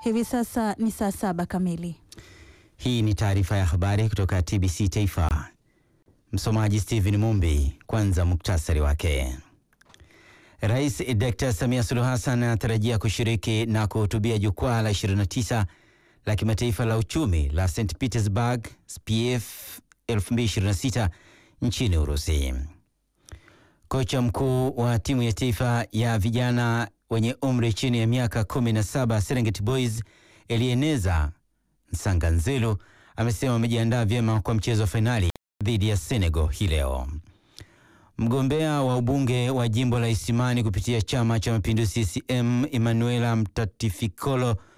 Hivi sasa ni saa saba kamili. Hii ni taarifa ya habari kutoka TBC Taifa. Msomaji Steven Mumbi. Kwanza muktasari wake. Rais Dr. Samia Suluhu Hassan anatarajia kushiriki na kuhutubia jukwaa la 29 la kimataifa la uchumi la St Petersburg SPIEF 2026 nchini Urusi. Kocha mkuu wa timu ya taifa ya vijana wenye umri chini ya miaka 17 Serengeti Boys Elieneza Nsanganzelu amesema wamejiandaa vyema kwa mchezo wa fainali dhidi ya Senegal hii leo. Mgombea wa ubunge wa jimbo la Isimani kupitia chama cha mapinduzi CCM Emanuela Mtatifikolo